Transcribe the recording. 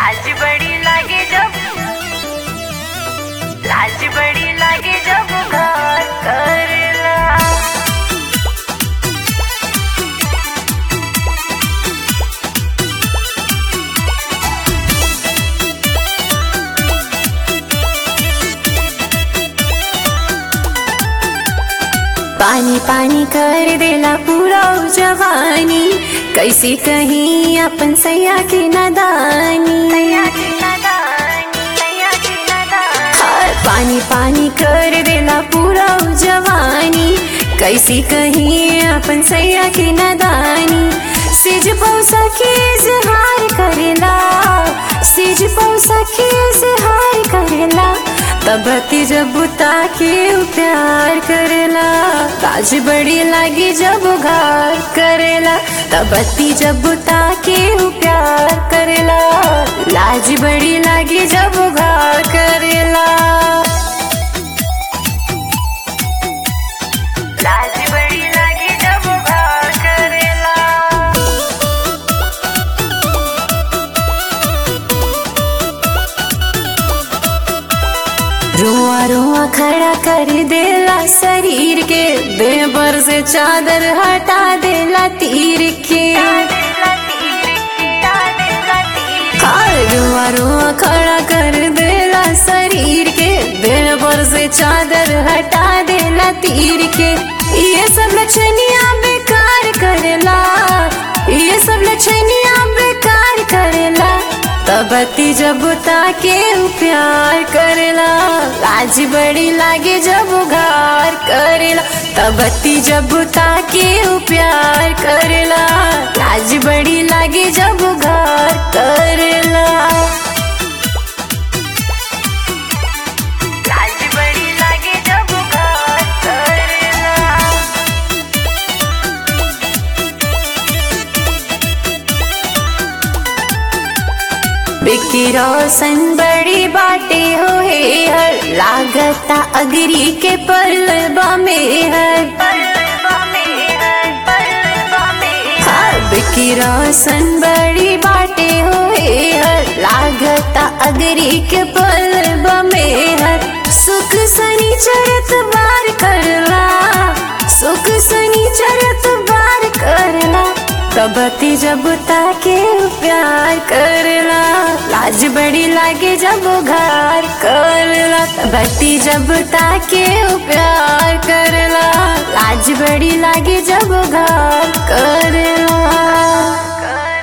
लाज बड़ी लागे जब लाज बड़ी लागे जब घर करला पानी पानी कर देला पूरा उ जवानी कैसे कहीं अपन सैया के नदानी सैया की नादानी सैया की नादानी हाय, पानी पानी कर देला पूरा उ जवानी कैसे कहीं अपन सैया के नदानी सिज पौसा के इजहार करेला सिज पौसा के इजहार करेला तबती जब बुता के उ प्यार करेला काज बड़ी लागी जब घार करेला तबती जब बुता के उ प्यार करेला लाज बड़ी लागी जब घार करेला लाज बड़ी लागे जब घर करेला रुआ रुआ खड़ा कर देला शरीर के बेबर से चादर हटा देला तीर के दिला तीर की दिला तीर हाय, रुआ रुआ खड़ा कर देला शरीर के बेबर से चादर हटा देला तीर के ये सब लक्षणिया बेकार करेला ये सब लक्षणिया बेकार करेला तबती जब ताके उ प्यार करेला लाज बड़ी लागे जब घार करेला तबती जब ताके उ प्यार करेला लाज बड़ी लागे जब घार करेला लाज बड़ी लागे जब घर करेला बिकी रोशन बड़ी बाटे हो हे हर लागता अगरी के पलबा में हर पलवा में है पलवा में हाँ, बिकी रोशन बड़ी बाटे हो हे हर लागता अगरी के पलबा में हर सुख सनी चरत बार करला सुख सनी चरत बार करला तबती जब ताके प्यार करला लाज बड़ी लागे जब घार करला तबती जब ताके प्यार करला लाज बड़ी लागे जब घार करला कर